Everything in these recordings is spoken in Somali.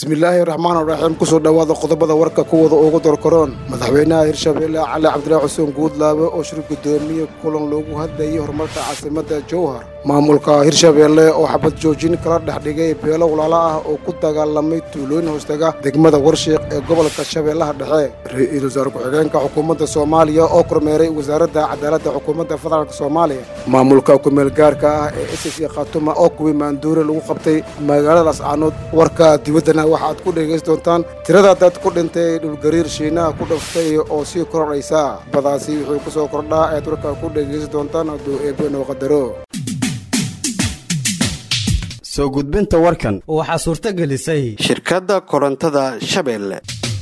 bismillaahi raxmaan raxiim kusoo dhowaada qodobada warka kuwada ugu dorkaroon madaxweynaha hirshabeelle cali cabdilaahi xuseen guudlaabe oo shir guddoomiye kulan loogu hadlayay horumarka caasimadda jowhar maamulka hirshabeelle oo xabad joojin kala dhex dhigay beelo walaalo ah oo ku dagaalamay tuulooyin hoostaga degmada warshiiq ee gobolka shabeellaha dhexe ra-iisul wasaare ku-xigeenka xukuumadda soomaaliya oo kormeeray wasaaradda cadaaladda xukuumadda federaalk soomaaliya maamulka kumeel gaarka ah ee s c khatuma oo kuwii maanduure lagu qabtay magaaladaas caanood warka dibaddana waxaad ku dhegaysan doontaan tirada dad ku dhintay dhulgariir shiinaha ku dhaftay oo sii kororaysa badaasi wuxuu ku soo kordhaa ayaad warka ku dhegaysan doontaan hadduu eebe noo qadaro soo gudbinta warkan waxaa suurto gelisay shirkadda korontada shabeelle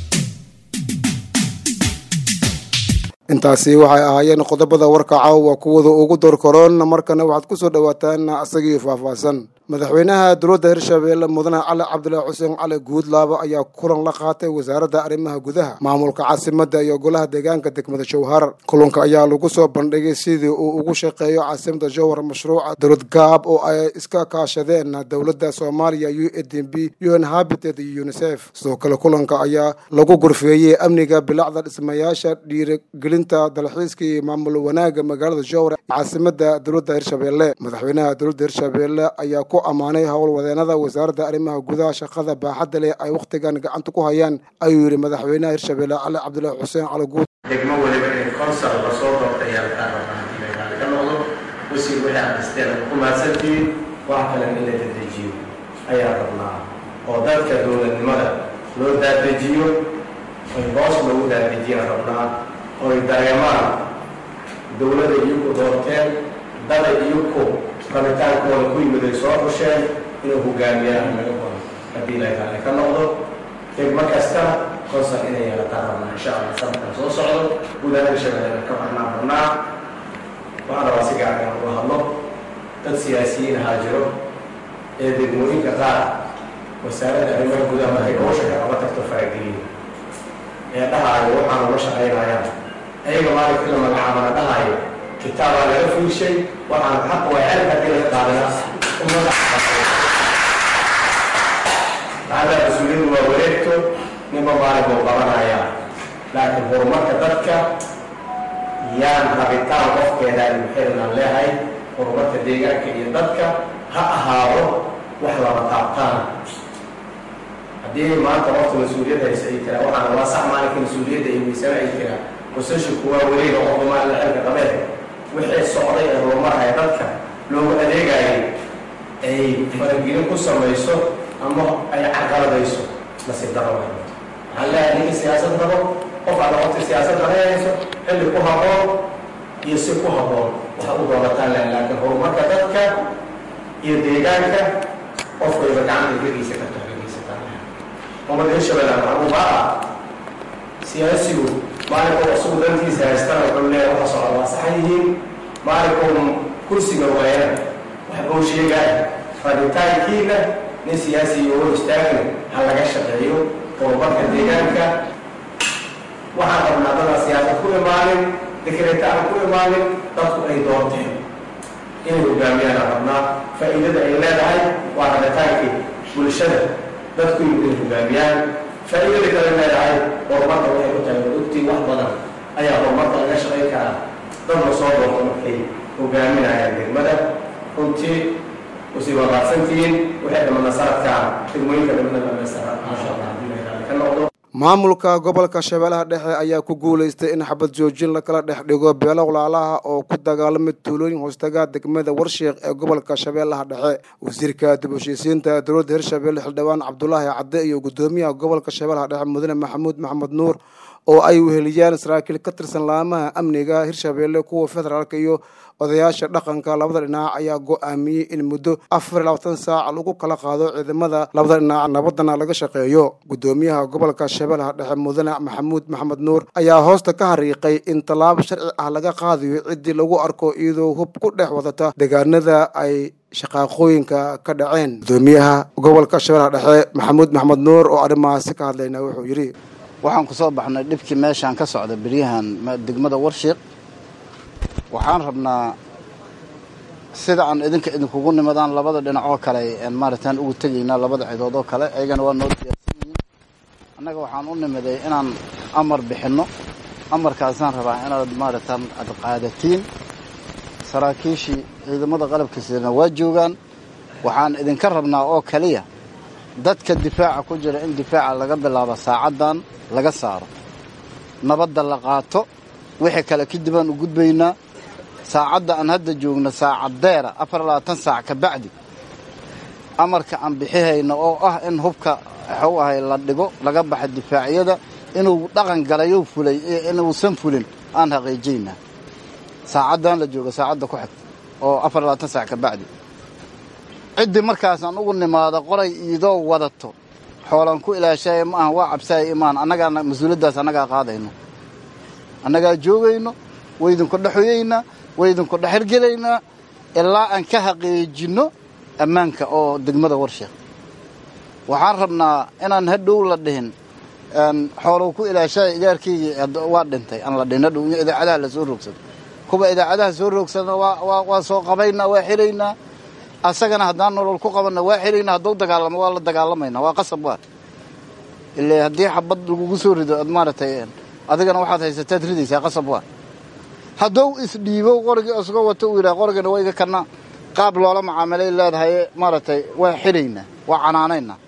intaasi waxay ahaayeen qodobada warka caawa kuwada ugu dorkaroon markana waxaad ku soo dhowaataan asagii faahfaahsan madaxweynaha dowladda hirshabeelle mudane cali cabdilaahi xuseen cali guudlaabo ayaa kulan la qaatay wasaaradda arrimaha gudaha maamulka caasimadda iyo golaha deegaanka degmada jowhar kulanka ayaa lagu soo bandhigay sidii uu ugu shaqeeyo caasimadda jowhar mashruuca dowlad gaab oo ay iska kaashadeen dowladda soomaaliya u e d b un habited iyo unisef sidoo kale kulanka ayaa lagu gorfeeyey amniga bilacda dhismayaasha dhiirigelinta dalxiiska iyo maamul wanaagga magaalada jowhar ee caasimadda dowladda hirshabeelle madaxweynaha dowladda hirshabeelle ayaa ku ammaanay howlwadeenada wasaaradda arrimaha gudaha shaqada baaxadda leh ay wakhtigan gacanta ku hayaan ayuu yidhi madaxweynaha hirshabeelle cali cabdilaahi xuseen cali guud degmo weliba in konsal lasoo doortay ayaa lagaa rabaa inay raali ka noqdo wasiir wixii aad dhisteen ku mahadsantihiin wax kalen in la dadejiyo ayaa rabnaa oo dadka dowladnimada loo daadejiyo oy hoos loogu daadejiyaan rabnaa oy dareemaan dowladda iyagu doorteen dada iyagu rabitaankooda ku yimid ay soo xusheen inuu hogaamiyaan naga qoran haddii ilaahay raali ka noqdo degmo kastana konsal inay yeelataan rabnaa insha allah sanadkan soo socdo gudaha hirshabeelle ka baxnaan rabnaa waxaan rabaa si gaarkan uga hadlo dad siyaasiyiin ahaa jiro ee degmooyinka qaar wasaaradda arrimaha gudaha markay howsha kalaba tagto farageliyo ee dhahaayo waxaan ula shaqaynayaan ayaga maalinkii la magacaabana dhahaayo kitaabaa laga fiishay waxaan xaq waa xelka kala qaadana umada maada mas-uuliyadu waa wareegto ninba maalin buu qabanayaa laakiin horumarka dadka yaan rabitaan qofkeedaan muxirinan leehay horumarka deegaanka iyo dadka ha ahaado wax laba taabtaan haddii maanta qofka mas-uuliyad haysa ay tiraa waxaan waa sax maalinka mas-uuliyadda iyo miisana ay tiraa wasashinku waa wareega qofka maalin xilka qabeed wixii socday ee horumarhaya dadka loogu adeegayay ay faragelin ku samayso ama ay carqaladayso nasiib daro way waxaan leeyahay ninka siyaasad rabo qof aad noqotay siyaasad ranayayso xilli ku habboon iyo si ku habboon waxa u doonataan leh laakiin horumarka dadka iyo deegaanka qofkayba gacanta gediisa ka toxgeysataan ummadda hirshabelle waxaan u baa siyaasigu maalinkuu isugu dantiisa haystana wuxuu leeyahay waxa socda waa saxan yihiin maalinkuu kursiga waayana wax buu sheegaya rabitaankiina nin siyaasi iyo hor istaagna ha laga shaqeeyo horumarka deegaanka waxaan rabnaa dadaan siyaasad ku imaanin dekreeta aan ku imaanin dadku ay doorteen inay hogaamiyaan aan rabnaa faa'iidada ay leedahay waa rabitaankii bulshada dadku inay hogaamiyaan faa'iidada kale leedahay horumarka waxay ku tahay ogtii wax badan ayaa horumarka laga shaqayn karaa dad la soo doorto markay hogaaminayaan degmada runtii usii waqaadsantihiin waxay dhamana sanadkan degmooyinka dhamana dhamaystira maasha allah haddii la raali ka noqdo maamulka gobolka shabeellaha dhexe ayaa ku guulaystay in xabad joojin lakala dhex dhigo beelo walaalaha oo ku dagaalamay tuulooyin hoostaga degmada warshiiq ee gobolka shabeellaha dhexe wasiirka dib heshiisiinta dowladda hirshabeelle xildhibaan cabdulaahi cadde iyo guddoomiyaha gobolka shabeellaha dhexe mudane maxamuud maxamed nuur oo ay weheliyaan saraakiil ka tirsan laamaha amniga hirshabeelle kuwa federaalka iyo odayaasha dhaqanka labada dhinac ayaa go-aamiyey in muddo afar iyo labaatan saac lagu kala qaado ciidamada labada dhinac nabadana laga shaqeeyo guddoomiyaha gobolka shabeellaha dhexe mudane maxamuud maxamed nuur ayaa hoosta ka hariiqay in tallaabo sharci ah laga qaadayo ciddii lagu arko iyadoo hub ku dhex wadata deegaanada ay shaqaaqooyinka ka dhaceen guddoomiyaha gobolka shabeellaha dhexe maxamuud maxamed nuur oo arrimahaasi ka hadlayna wuxuu yidhi waxaan ku soo baxnay dhibkii meeshaan ka socda beryahan degmada warshiiq waxaan rabnaa sida aan idinka idinkugu nimadaan labada dhinac oo kale maaragtaan ugu tegaynaa labada cidood oo kale ayagana waa noo diyaarsan annaga waxaan u nimiday inaan amar bixinno amarkaasaan rabaa inaad maaragtaan aad qaadatiin saraakiishii ciidamada qalabka sidana waa joogaan waxaan idinka rabnaa oo keliya dadka difaaca ku jira in difaaca laga bilaabo saacaddan laga saaro nabadda la qaato wixii kale kadibaan u gudbaynaa saacadda aan hadda joogno saacadeera afar labaatan saac ka bacdi amarka aan bixihayno oo ah in hubka waxuu ahay la dhigo laga baxa difaacyada inuu dhaqan galayo fulay iyo inuusan fulin aan xaqiijaynaa saacaddan la joogo saacadda ku xigta oo afar labaatan saac ka bacdi ciddii markaasaan ugu nimaado qoray iidoo wadato xoolaan ku ilaashaya ma aha waa cabsaaya imaan annagaa mas-uuliyaddaas annagaa qaadayno annagaa joogayno waydinku dhexoyeynaa waydinku dhexirgelaynaa ilaa aan ka xaqiijinno ammaanka oo degmada warsheekh waxaan rabnaa inaan hadhow la dhihin xoolow ku ilaashaya igaarkaygii waa dhintay aan la dhihin hadhow in idaacadaha la soo roogsado kuwa idaacadaha soo roogsadana waa soo qabaynaa waa xiraynaa asagana haddaan nolol ku qabanna waa xiraynaa hadduu dagaalamo waa la dagaalamaynaa waa qasab waa ile haddii xabad lagugu soo rido ad maaragtay adigana waxaad haysataad ridaysaa qasab waa hadduu isdhiibo qorigii isagoo wato uu yidhaha qorigana waa iga kana qaab loola macaamilay leedahay maaragtay waa xiraynaa waa canaanaynaa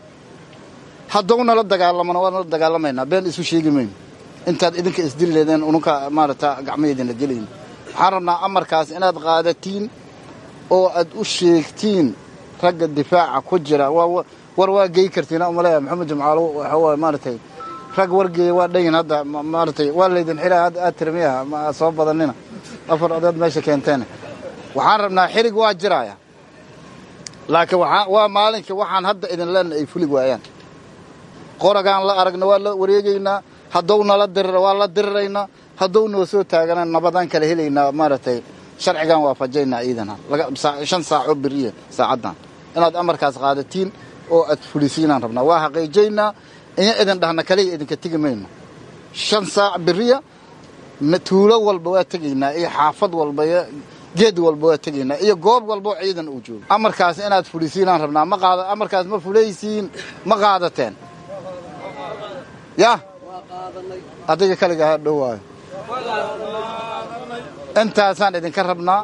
hadduu nala dagaalamona waa nala dagaalamaynaa been isu sheegi mayno intaad idinka isdili leedeen ununka maaragta gacmaheedina gelayno waxaan rabnaa amarkaas inaad qaadatiin oo aad u sheegtiin ragga difaaca ku jira war waa gey kartiin umaleeya maxamed jimcaalo waxaa maaragtay rag wargeeya waa dhayin hadda maaratay waa laydin xilaa aad tirmiyaha ma soo badanina afar odaad meesha keenteen waxaan rabnaa xirig waa jiraya laakiin waa maalinka waxaan hadda idin leenna ay fulig waayaan qoragaan la aragna waa la wareegaynaa hadduu nala dirira waa la diriraynaa hadduu noo soo taagana nabadaan kala helaynaa maaragtay sharcigan waafajaynaa ciidana shan saacoo beriya saacaddan inaad amarkaas qaadatiin oo aad fulisiinaan rabnaa waa xaqiijaynaa in idin dhahna kaliya idinka tegi mayno shan saac beriya tuulo walba waa tegaynaa iyo xaafad walba iyo geed walba waa tegaynaa iyo goob walbao ciidan uu joogo amarkaas inaad fulisiinaan rabnaa ma qaada amarkaas ma fulaysiin ma qaadateen yah adiga kaliga ha dhowaayo intaasaan idinka rabnaa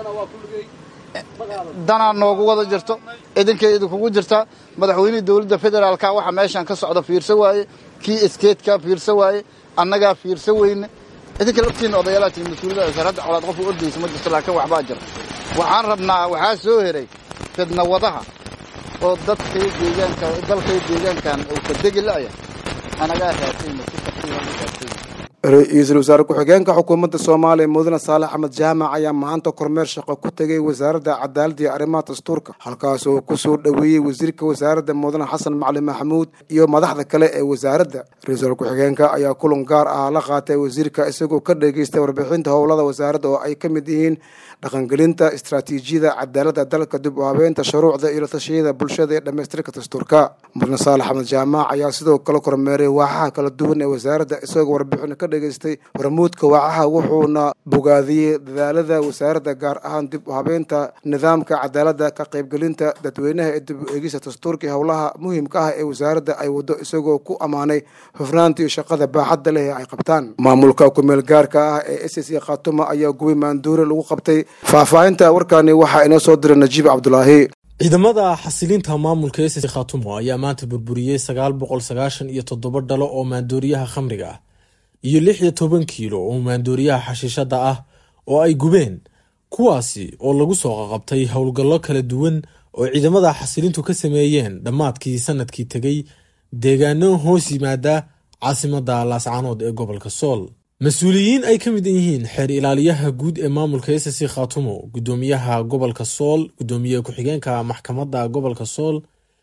danaa noogu wada jirto idinkay idinkugu jirtaa madaxweynihii dowladda federaalka waxa meeshaan ka socda fiirsa waaye kii iskeedkaa fiirsa waaye annagaa fiirsa weyne idinka laftiinna odayaalatiin mas-uuliyada sarhadda colaad qofku ordaysa ma jirto laakiin waxbaa jira waxaan rabnaa waxaa soo heray fidna wadaha oo dadkay deegaanka dalkay deegaankan uu ka degi la'ya anagaa raasayna si tartiiba u raasayna ra-iisul wasaare ku-xigeenka xukuumadda soomaaliya mudane saalax axmed jaamac ayaa maanta kormeer shaqo ku tegay wasaaradda cadaaladda iyo arrimaha dastuurka halkaas oo ku soo dhoweeyey wasiirka wasaaradda mudane xasan macali maxamuud iyo madaxda kale ee wasaaradda ra-iisul ku-xigeenka ayaa kulan gaar ah la qaatay wasiirka isagoo ka dhageystay warbixinta howlada wasaaradda oo ay ka mid yihiin dhaqangelinta istaraatiijiyada cadaaladda dalka dib u habeynta shuruucda iyo la tashiyada bulshada ee dhammaystirka dastuurka mudane saalax axmed jaamac ayaa sidoo kale kormeeray waaxaha kala duwan ee wasaaradda isagoo warbixin ka dhageystay hormuudka waacaha wuxuuna bogaadiyey dadaalada wasaaradda gaar ahaan dib u habeynta nidaamka cadaaladda ka qaybgelinta dadweynaha ee dib u eegista dastuurka iyo howlaha muhiimka ah ee wasaaradda ay waddo isagoo ku ammaanay hufnaanta iyo shaqada baaxadda leh ee ay qabtaan maamulka kumeel gaarka ah ee s c khatuma ayaa gubi maanduure lagu qabtay faahfaahinta warkaani waxaa inoo soo diray najiib cabdulaahi ciidamada xasilinta maamulka ss khatumo ayaa maanta burburiyey sagaal boqol sagaashan iyo toddoba dhalo oo maandooriyaha khamriga ah iyo lix iyo toban kiilo oo maandooriyaha xashiishadda ah oo ay gubeen kuwaasi oo lagu soo qaqabtay howlgallo kala duwan oo ciidamada xasilintu ka sameeyeen dhammaadkii sanadkii tegey deegaano hoos yimaada caasimadda laascaanood ee gobolka sool mas-uuliyiin ay ka mid yihiin xeer ilaaliyaha guud ee maamulka ss khatumo gudoomiyaha gobolka sool gudoomiye ku-xigeenka maxkamadda gobolka sool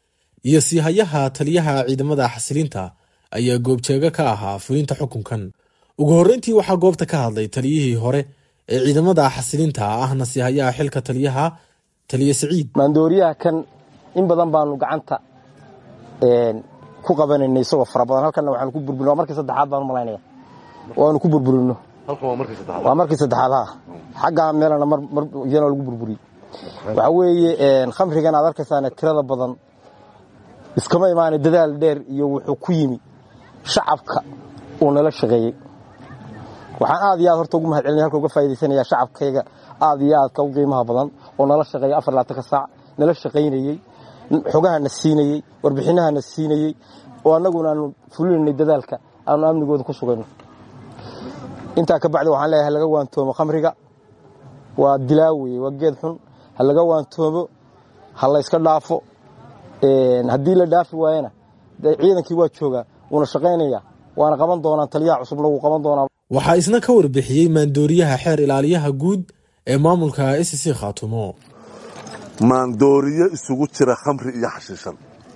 iyo siihayaha taliyaha ciidamada xasilinta ayaa goobjeego ka ahaa fulinta xukunkan ugu horreyntii waxaa goobta ka hadlay taliyihii hore ee ciidamada xasilinta ahna siihayaha xilka taliyaha taliye siciid maandooriyaha kan in badan baanu gacanta ku qabanaynay isagoo fara badan halkanna waxaanu ku burburin waa markii saddexaad baan u malaynaya waanu ku burburino waa markii saddexaad ha xaggaa meelana mar iyana lagu burburiyey waxaa weeye khamrigan aad arkaysaane tirada badan iskama imaanay dadaal dheer iyo wuxuu ku yimi shacabka uu nala shaqeeyey waxaan aad iyo aad horta ugu mahad celinaya halka uga faa'idaysanayaa shacabkayga aad iyo aadka u qiimaha badan oo nala shaqeeya afar laatanka saac nala shaqaynayey xogahana siinayey warbixinahana siinayey oo annaguna aanu fulinaynay dadaalka aanu amnigooda ku sugayno intaa ka bacdi waxaan leeyahay laga waantoomo khamriga waa dilaa weye waa geed xun ha laga waantoomo ha layska dhaafo haddii la dhaafi waayana dee ciidankii waa joogaa wuuna shaqaynaya waana qaban doonaan taliyaha cusubna wuu qaban doonaa waxaa isna ka warbixiyey maandooriyaha xeer ilaaliyaha guud ee maamulka s c khaatumo maandooriyo isugu jira khamri iyo xashiishan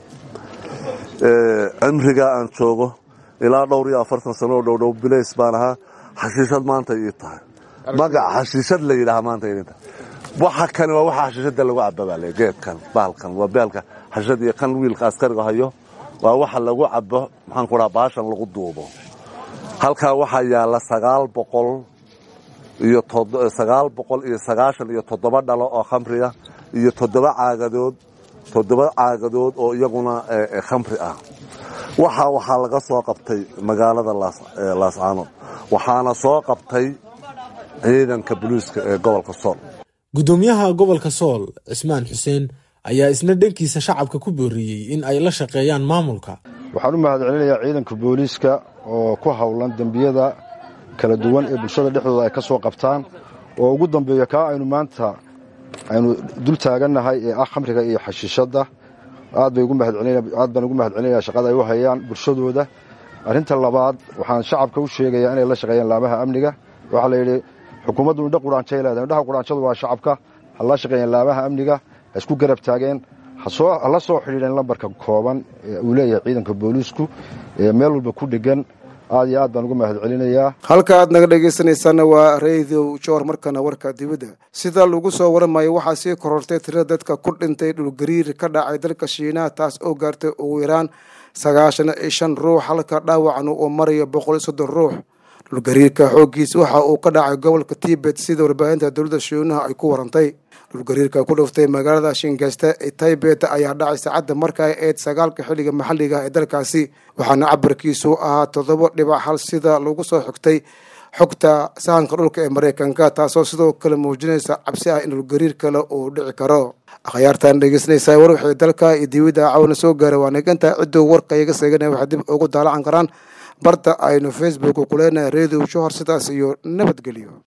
cimrigaa aan joogo ilaa dhowr iyo afartan sano oo dhowdhow bilays baan ahaa xashiishad maanta ii tahay magac xashiishad la yidhaha maanta idinta waxa kani waa waxa xashiishada lagu cababale geedkan baalkan waa beelka xashiishad iyo kan wiilka askariga hayo waa waxa lagu cabo maxaan ku dhaha baashan lagu duubo halkaa waxaa yaalla sagaal boqol iyo sagaal boqol iyo sagaashan iyo toddoba dhalo oo khamriga iyo toddoba caagadood toddoba caagadood oo iyaguna khamri ah waxa waxaa laga soo qabtay magaalada laascaanood waxaana soo qabtay ciidanka boliiska ee gobolka sool guddoomiyaha gobolka sool cismaan xuseen ayaa isna dhankiisa shacabka ku booriyey in ay la shaqeeyaan maamulka waxaan u mahad celinayaa ciidanka booliiska oo ku howlan dembiyada kala duwan ee bulshada dhexdooda ay ka soo qabtaan oo ugu dambeeya kaa aynu maanta aynu dul taagannahay ee ah khamriga iyo xashiishadda aad baan ugu mahad celinaya shaqada ay u hayaan bulshadooda arrinta labaad waxaan shacabka u sheegayaa inay la shaqeeyaan laamaha amniga waxaa la yidhi xukuumaddu indho quraanjay leedahay indhaha quraanjadu waa shacabka ha la shaqeeyaan laamaha amniga ha isku garab taageen ha la soo xidhiidheen lambarka kooban ee uu leeyahay ciidanka booliisku ee meel walba ku dhegan aad iyo aad baan ugu mahad celinayaa halka aad naga dhegaysanaysaana waa radio joor markana warka dibadda sida lagu soo waramayo waxaa sii korortay tirada dadka ku dhintay dhulgariir ka dhacay dalka shiinaha taas oo gaartay ugu yaraan sagaashan iyo shan ruux halka dhaawacna uu marayo boqol iyo soddon ruux dhulgariirka xooggiis waxa uu ka dhacay gobolka tibet sida warbaahinta dowladda shiinaha ay ku warantay dhulgariirka ku dhuftay magaalada shingasta ee taybet ayaa dhacay saacadda marka ay eed sagaalka xilliga maxalliga ee dalkaasi waxaana cabirkiisu ahaa toddoba dhibac hal sida lagu soo xigtay xogta sahanka dhulka ee maraykanka taasoo sidoo kale muujinaysa cabsi ah in dhulgariir kale uu dhici karo akhyaartan dhegeysanaysaa war wixii dalka iyo dibadda cawna soo gaaray waa negantaa cidduu warka iga seeganaya waxay dib ugu daalacan karaan barta aynu facebook ku leenahay radio johor sidaas iyo nabadgelyo